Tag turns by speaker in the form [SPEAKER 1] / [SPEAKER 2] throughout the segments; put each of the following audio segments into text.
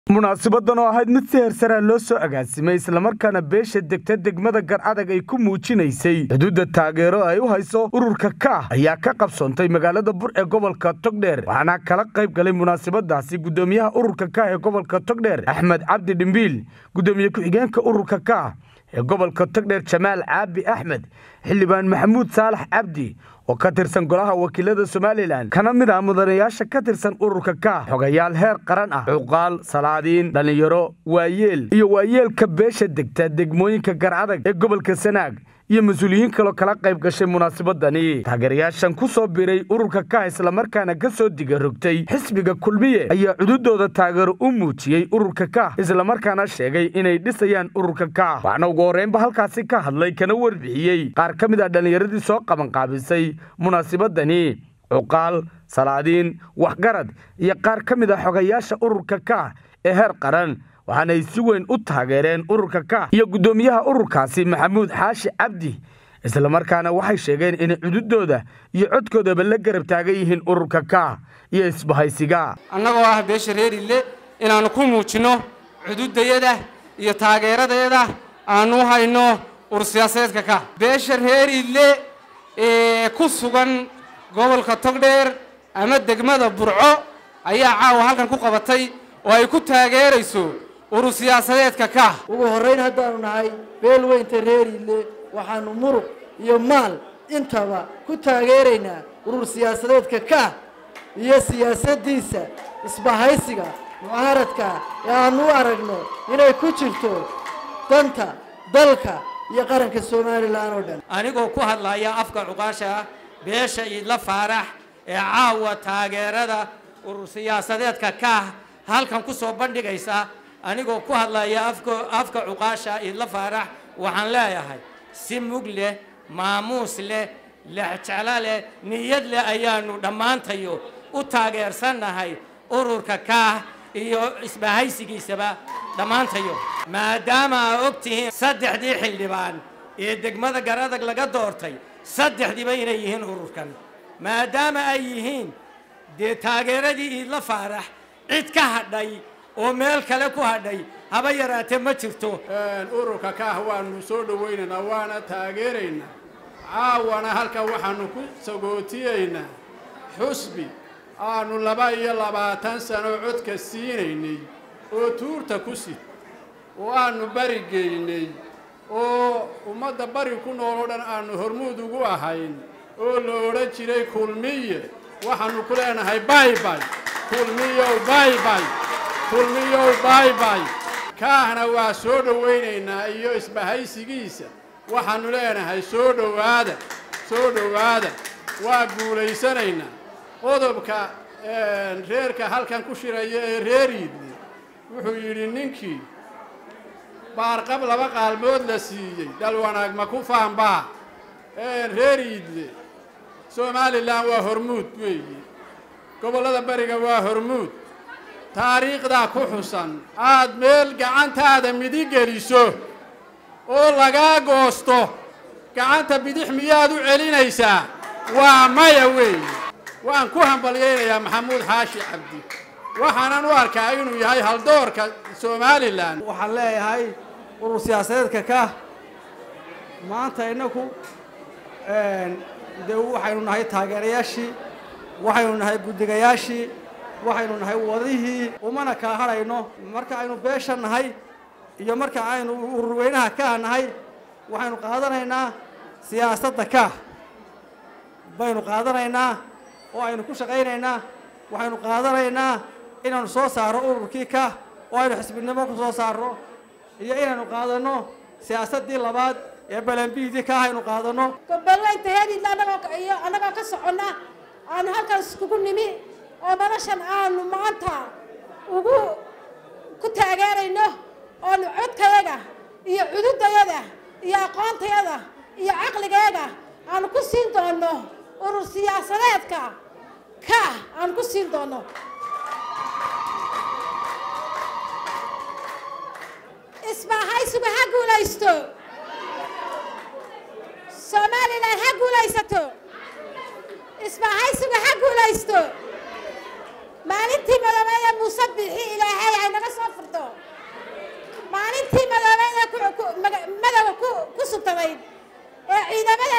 [SPEAKER 1] munaasabadan oo ahayd mid si heersaraa loo soo agaasimay islamarkaana beesha degta degmada garcadag ay ku muujinaysay xuduudda taageero ay u hayso ururka kaah ayaa ka qabsoontay magaalada bur ee gobolka togdheer waxaana kala qayb galay munaasabadaasi guddoomiyaha ururka kaah ee gobolka togdheer axmed cabdi dhimbiil guddoomiye ku-xigeenka ururka kaah ee gobolka togdheer jamaal caabi axmed xildhibaan maxamuud saalax cabdi oo ka tirsan golaha wakiilada somalilan kana mid ah mudanayaasha ka tirsan ururka kaah xogayaal heer qaran ah cuqaal salaadiin dhallinyaro waayeel iyo waayeelka beesha degta degmooyinka garcadag ee gobolka sanaag iyo mas-uuliyiin kaloo kala qayb gashay munaasabadani taageerayaashan ku soo biray ururka kaah islamarkaana ka soo diga rogtay xisbiga kulmiye ayaa cududooda taageero u muujiyey ururka kaah islamarkaana sheegay inay dhisayaan ururka kaah waxaana ugu horreynba halkaasi ka hadlay kana warbixiyey qaar ka mid ah dhallinyaradii soo qabanqaabisay munaasabadani cuqaal salaadiin waxgarad iyo qaar ka mid ah xogayaasha ururka kaah ee heer qaran waxaanay si weyn u taageereen ururka kaah iyo guddoomiyaha ururkaasi maxamuud xaashi cabdi islamarkaana waxay sheegeen inay cududooda iyo codkoodaba la garab taagan yihiin ururka kaah iyo isbahaysiga
[SPEAKER 2] annagoo ah beesha reerile inaannu ku muujinno cududayada iyo taageeradeeda aannu hayno urur siyaasadeedka kaah beesha reerile ee ku sugan gobolka togdheer ama degmada burco ayaa caawa halkan ku qabatay oo ay ku taageerayso urur siyaasadeedka kaah
[SPEAKER 3] ugu horrayn haddaanu nahay beel weynta reeriile waxaannu muruq iyo maal intaba ku taageeraynaa urur siyaasadeedka kaah iyo siyaasaddiisa isbahaysiga mucaaradka ee aannu u aragno inay ku jirto danta dalka iyo qaranka somalilan oo dhan
[SPEAKER 4] anigoo ku hadlaya afka cuqaasha beesha idla faarax ee caawa taageerada urur siyaasadeedka kaah halkan ku soo bandhigaysa anigoo ku hadlaya afka cuqaasha idla faarax waxaan leeyahay si mug leh maamuus leh lexjeclo leh niyad leh ayaanu dhammaantayo u taageersannahay ururka kaah iyo isbahaysigiisaba dhammaantayo maadaama aa og tihiin saddexdii xildhibaan ee degmada garadag laga doortay saddexdiiba inay yihiin ururkan maadaama ay yihiin dee taageeradii iidla faarax cid ka hadhay oo meel kale ku hadhay haba yaraatee ma jirto
[SPEAKER 5] ururka kaah waanu soo dhowaynaynaa waana taageeraynaa caawana halkan waxaanu ku sagootiyaynaa xusbi aanu laba iyo labaatan sano codka siinaynay oo tuurta ku sid oo aanu bari geynay oo ummadda bari ku nool oo dhan aanu hormuud ugu ahayn oo la odhan jiray kulmiye waxaanu ku leenahay baybay kulmiyow baybay kulmiyow baybay kaahna waa soo dhowaynaynaa iyo isbahaysigiisa waxaannu leenahay soo dhowaada soo dhowaada waa guulaysanaynaa qodobka reerka halkan ku shiraya ee reeriidle wuxuu yidhi ninkii baarqab laba qaalmood la siiyey dal wanaag ma ku faanbaa reeriidle somalilan waa hormuud weeye gobollada bariga waa hormuud taariikhdaa ku xusan aad meel gacantaada midig geliso oo lagaa goosto gacanta bidix miyaad u celinaysaa waa maya weeye waan ku hambalyaynayaa maxamuud xaashi cabdi waxaanan u arkaa inuu yahay haldoorka somalilan
[SPEAKER 3] waxaan leeyahay urur siyaasadeedka kaah maanta innaku dee waxaynu nahay taageerayaashii waxaynu nahay guddigayaashii waxaynu nahay wadihii umana kaa hadhayno marka aynu beesha nahay iyo marka aynu ururweynaha kaah nahay waxaynu qaadanaynaa siyaasadda kaah baynu qaadanaynaa oo aynu ku shaqaynaynaa waxaynu qaadanaynaa inaanu soo saarro ururkii kaah oo aynu xisbinimo ku soo saarno iyo inaynu qaadanno siyaasaddii labaad ee balanbiidii kaah aynu qaadanno
[SPEAKER 6] gobolweynta heediidla annagoo iyo annagoo ka soconna aanu halkaas iskugu nimi oo noloshan aanu maanta ugu ku taageerayno oonu codkayaga iyo cududayada iyo aqoontayada iyo caqligayaga aanu ku siin doonno urur siyaasadeedka kaah aanu ku siin doonno isbahaysigu ha guulaysto somalilan ha guulaysato isbahaysigu ha guulaysto maalintii madabeeye muuse bixi ilaahay haynaga soo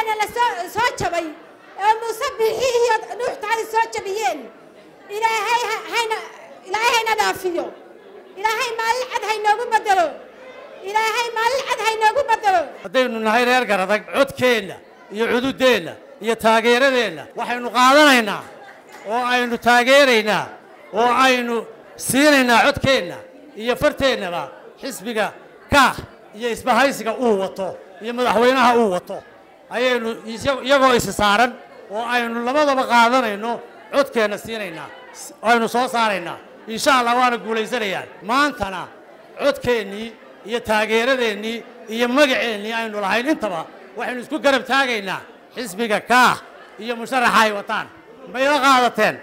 [SPEAKER 6] madaxweynaheena la soo soo jabay ee muuse bixi iyo nuux taali soo jabiyeen ilaahay ha- hayna ilaahay hayna dhaafiyo ilaahay maalin cad haynoogu bedelo ilaahay maalin cad haynoogu bedelo
[SPEAKER 4] haddaynu nahay reer garadag codkeenna iyo cududeenna iyo taageeradeenna waxaynu qaadanaynaa oo aynu taageeraynaa oo aynu siinaynaa codkeenna iyo farteennaba xisbiga kaah iyo isbahaysiga uu wato iyo madaxweynaha uu wato ayaynu isya- iyagoo isi saaran oo aynu labadaba qaadanayno codkeenna siinaynaa s- aynu soo saaraynaa insha allah waana guulaysanayaa maantana codkeennii iyo taageeradeennii iyo magaceennii aynu lahayn intaba waxaynu isku garab taagaynaa xisbiga kaah iyo musharaxa ay wataan mayla qaadateen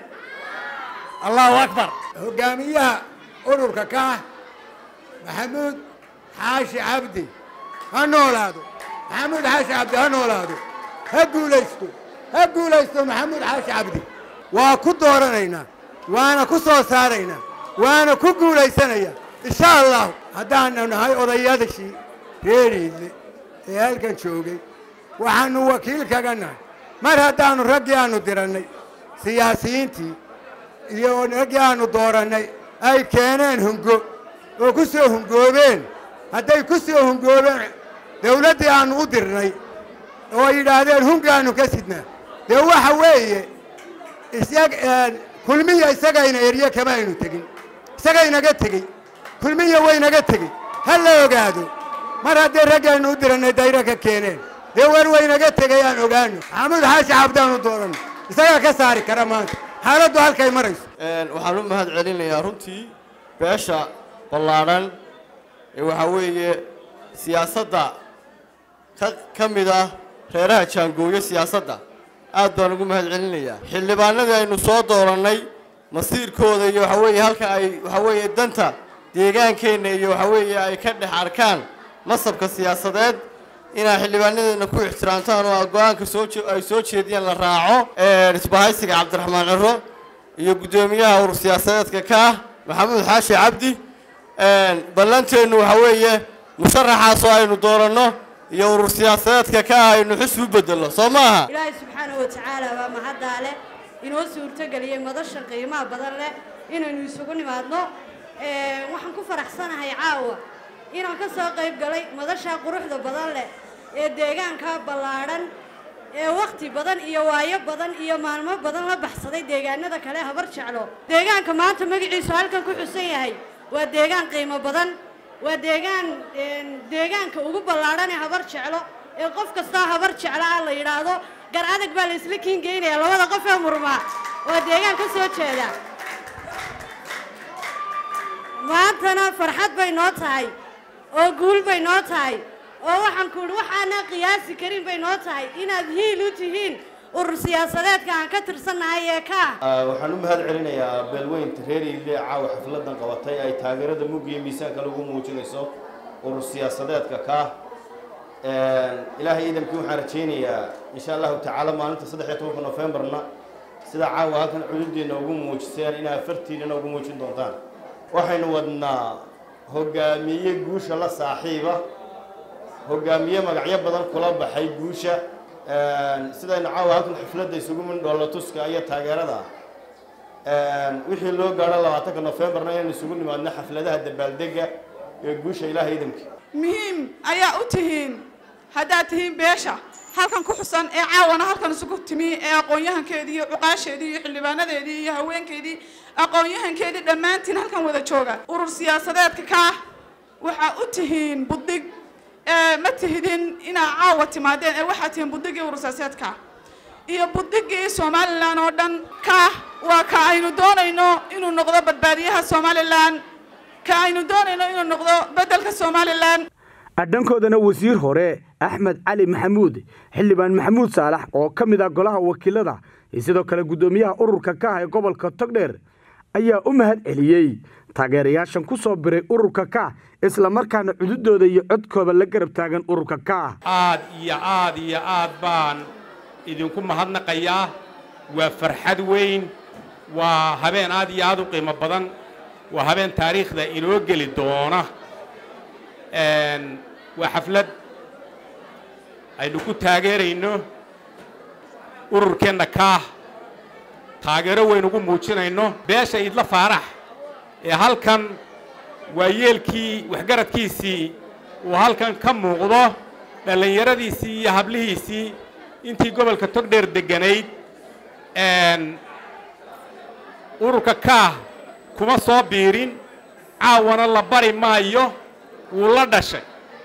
[SPEAKER 4] allahu akbar
[SPEAKER 7] hogaamiyaha ururka kaah maxamuud xaashi cabdi ha noolaado maxamuud xaashi cabdi ha noolaado ha guulaysto ha guulaysto maxamuud xaashi cabdi waa ku dooranaynaa waana ku soo saaraynaa waana ku guulaysanaya insha allahu haddaanu nahay odayadashii reeriidle ee halkan joogay waxaannu wakiil kaga nahay mar haddaannu raggii aannu dirannay siyaasiyiintii iyo raggii aannu doorannay ay keeneen hungo oo ku soo hungoobeen hadday ku soo hungoobeen dawladdii aannu u dirnay oo ay yidhaahdeen hungaannu ka sidnaa dee waxa weeye isag kulmiya isagayna erye kama aynu tegin isagaynaga tegey kulmiya waynaga tegey ha la ogaado mar haddii raggaynu u dirannay dayra ka keeneen dee war waynaga tegay aan ogaano maxamuud xaashi cabdaanu dooranno isagaa ka saari kara maanta xaaladdu halkay marayso
[SPEAKER 8] waxaan u mahad celinayaa runtii beesha ballaadhan ee waxaa weeye siyaasadda ka ka mid ah reeraha jaangooyo siyaasadda aad baan ugu mahad celinayaa xildhibaanadii aynu soo doorannay masiirkooda iyo waxaa weeye halka ay waxaa weeye danta deegaankeenna iyo waxaa weeye ay ka dhex arkaan masabka siyaasadeed inaad xildhibaanadeena ku ixtiraamtaan oo go-aanka soo je- ay soo jeediyaan la raaco isbahaysiga cabdiraxmaan ciro iyo guddoomiyaha urur siyaasadeedka ka ah maxamuud xaashi cabdi ballanteennu waxaa weeye musharaxaasoo aynu dooranno iyo urur siyaasadeedka ka ah aynu xus u bedelno soo maaha
[SPEAKER 9] ilaahay subxaanahu watacaala waa mahaddaa leh inoo suurtogeliyey madashan qiimaha badan leh inaynu isugu nimaadno Ee, waxaan ku faraxsanahay caawa inaan ka soo qayb galay madasha quruxda badan leh ee deegaanka ballaadhan ee wakhti badan iyo waayo badan iyo maalmo badan la baxsaday deegaanada kale habar jeclo deegaanka maanta magaciisu halkan ku xusan yahay waa deegaan qiimo badan waa deegaan een, deegaanka ugu ballaadhan ee habar jeclo ee qof kastaa habar jeclo ah la yidhaahdo gar adag baa la isla kiingeynaya labada qof ee murmaa waa deegaan ka soo jeeda maantana farxad bay noo tahay oo guul bay noo tahay oo waxaan ku idhi waxaana qiyaasi karin bay noo tahay inaad hiil u tihiin urur siyaasadeedka aan ka tirsannahay ee ka ah
[SPEAKER 8] waxaan u mahad celinayaa beelweynta reer iile caawa xafladan qabatay ay taageerada mugga iyo miisaanka lagu muujinayso urur siyaasadeedka ka ilaahay ciidankii waxaan rajaynayaa insha allahu tacaala maalinta saddex iyo tobanka nofembarna sida caawa halkan cududeenna ugu muujiseen inaa fartiinana ugu muujin doontaan waxaynu wadnaa hogaamiye guusha la saaxiiba hogaamiye magacyo badan kula baxay guusha sidaynu caawa halkan xafladda isugu mindhoollo tuska iyo taageerada wixii loo gaadho labaatanka nofembarna inaynu isugu nimaadno xafladaha dabaaldega ee guusha ilaah ciidanka
[SPEAKER 10] muhiim ayaa u tihiin haddaad tihiin beesha halkan ku xusan ee caawana halkan isugu timi ee aqoon-yahankeedii iyo cuqaasheedii iyo xildhibaanadeedii iyo haweenkeedii aqoon-yahankeedii dhammaantiin halkan wada jooga urur siyaasadeedka kaah waxaa u tihiin buddig ee ma tihidin inaa caawa timaadeen ee waxaa tihiin buddigii urur siyaasadeedka iyo buddigii somalilan oo dhan kaah waa ka aynu doonayno inuu noqdo badbaadiyaha somalilan ka aynu doonayno inuu noqdo beddelka somalilan
[SPEAKER 1] adhankoodana wasiir hore axmed cali maxamuud xildhibaan maxamuud saalax oo ka mid ah golaha wakiilada iyo sidoo kale guddoomiyaha ururka ka ah ee gobolka togdheer ayaa u mahad celiyey taageerayaashan ku soo biray ururka ka islamarkaana cududooda iyo codkooda la garab taagan ururka ka
[SPEAKER 11] aad iyo aad iyo aad baan idinku mahadnaqayaa waa farxad weyn waa habeen aad iyo aad u qiimo badan waa habeen taariikhda inoo geli doona waa xaflad aynu ku taageerayno ururkeenna kaah taageero weyn ugu muujinayno beesha idla faarax ee halkan waa yeelkii waxgaradkiisii uu halkan ka muuqdo dhallinyaradiisii iyo hablihiisii intii gobolka togdheer degganayd ururka kaah kuma soo biirin caawana la bari maayo wuu la dhashay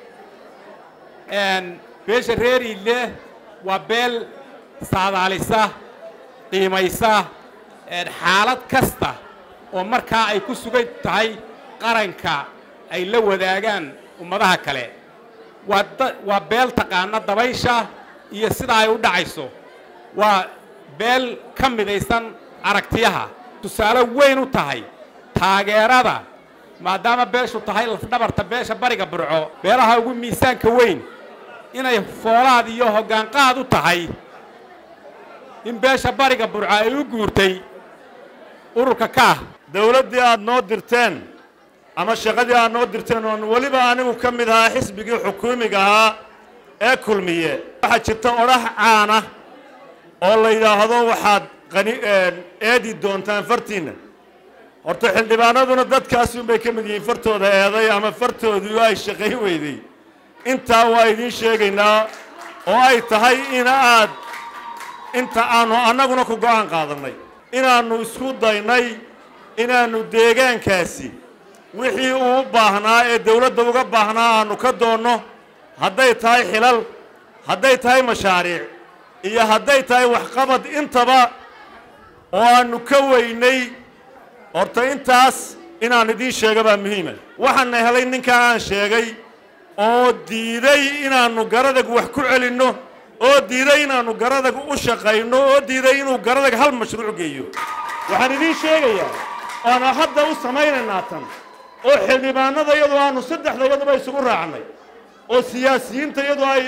[SPEAKER 11] beesha reer iile waa beel saadaalisa qiimaysa xaalad kasta oo markaa ay ku sugan tahay qaranka ay la wadaagaan ummadaha kale waa waa beel taqaana dabaysha iyo sida ay u dhacayso waa beel ka midaysan aragtiyaha tusaale weyn u tahay taageerada maadaama beeshu tahay lafdhabarta beesha bariga burco beelaha ugu miisaanka weyn inay foolaad iyo hoggaanqaad u tahay in beesha bariga burco ay u guurtay ururka kaah
[SPEAKER 12] dawladdii aad noo dirteen ama shaqadii aad noo dirteen oon weliba anigu ka mid ahaa xisbigii xukuumiga ahaa ee kulmiye waxaa jirta odhax caana oo la yidhaahdo waxaad qani eedi doontaan fartiinna horta xildhibaanaduna dadkaasi unbay ka mid yihiin fartooda eeday ama fartoodu ay shaqayn weyday intaa waa idiin sheegaynaa oo ay tahay in aad inta aanu annaguna ku go'aan qaadannay inaannu isku daynay inaannu deegaankaasi wixii uu u baahnaa ee dawladda uga baahnaa aannu ka doonno hadday tahay xilal hadday tahay mashaariic iyo hadday tahay waxqabad intaba oo aannu ka weynay horta intaas inaan idiin sheega baa muhiima waxaana helay ninkaa aan sheegay oo diiday inaannu garadag wax ku celinno oo diiday inaannu garadag u shaqayno oo diiday inuu garadag hal mashruuc geeyo waxaan idiin sheegayaa oana hadda u samaynaynaa tan oo xildhibaanada iyadoo aanu saddexda iyaduba isugu raacnay oo siyaasiyiinta iyadoo ay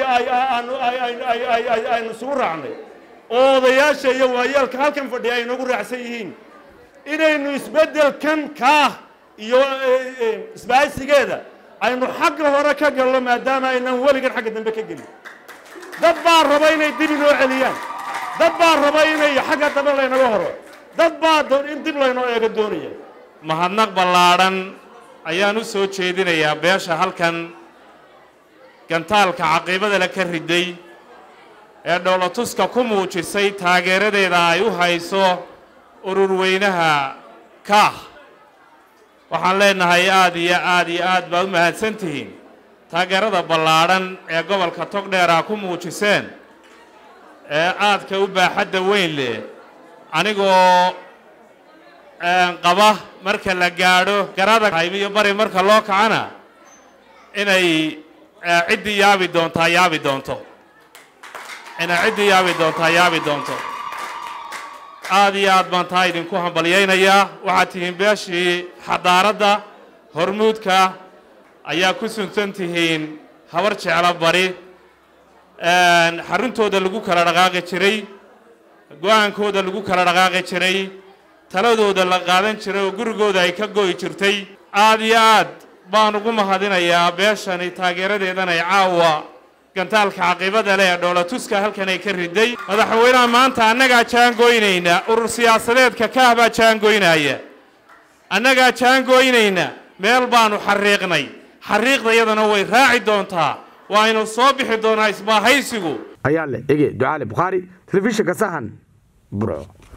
[SPEAKER 12] aynu isugu raacnay oo odayaasha iyo waayeelka halkan fadhiya ay nagu raacsan yihiin inaynu isbeddelkan kaah iyo isbaahaysigeeda aynu xagga hore ka galno maadaama aynan weligan xagga dambe ka gelin dad baa raba inay dib inoo celiyaan dad baa raba inay xagga dambe laynaga horo dad baa in dib laynoo eego doonaya
[SPEAKER 13] mahadnaq ballaadhan ayaan u soo jeedinayaa beesha halkan gantaalka caqiibada le ka riday ee dhowlatuska ku muujisay taageeradeeda ay u hayso ururweynaha kaah waxaan leenahay aad iyo aad iyo aad baad u mahadsan tihiin taageerada ballaadhan ee gobolka togdheera ku muujiseen ee aadka u baaxadda weyn leh anigoo qaba marka la gaadho garada haymiyo bari marka loo kacana inay ciddii yaabi doontaa yaabi doonto inay ciddii yaabi doontaa yaabi doonto aad iyo aad baan taa idinku hambalyaynayaa waxaad tihiin beeshii xadaaradda hormuudka ayaa ku suntan tihiin habar jeclo bari xaruntooda lagu kala dhaqaaqi jiray go-aankooda lagu kala dhaqaaqi jiray taladooda la qaadan jiray oo gurigooda ay ka go'i jirtay aad iyo aad baan ugu mahadinayaa beeshani taageeradeedan ay caawa gantaalka caqiibada leh ee dhoolatuska halkan ay ka riday madaxweynaha maanta annagaa jaangoynayna urur siyaasadeedka kaah baa jaangoynaya annagaa jaangoynayna meel baanu xariiqnay xariiqdayadana way raaci doontaa waaynu soo bixi doonaa isbaahaysigu
[SPEAKER 1] ayaa leh ege ducaale bukhaari telefishinka sahan burco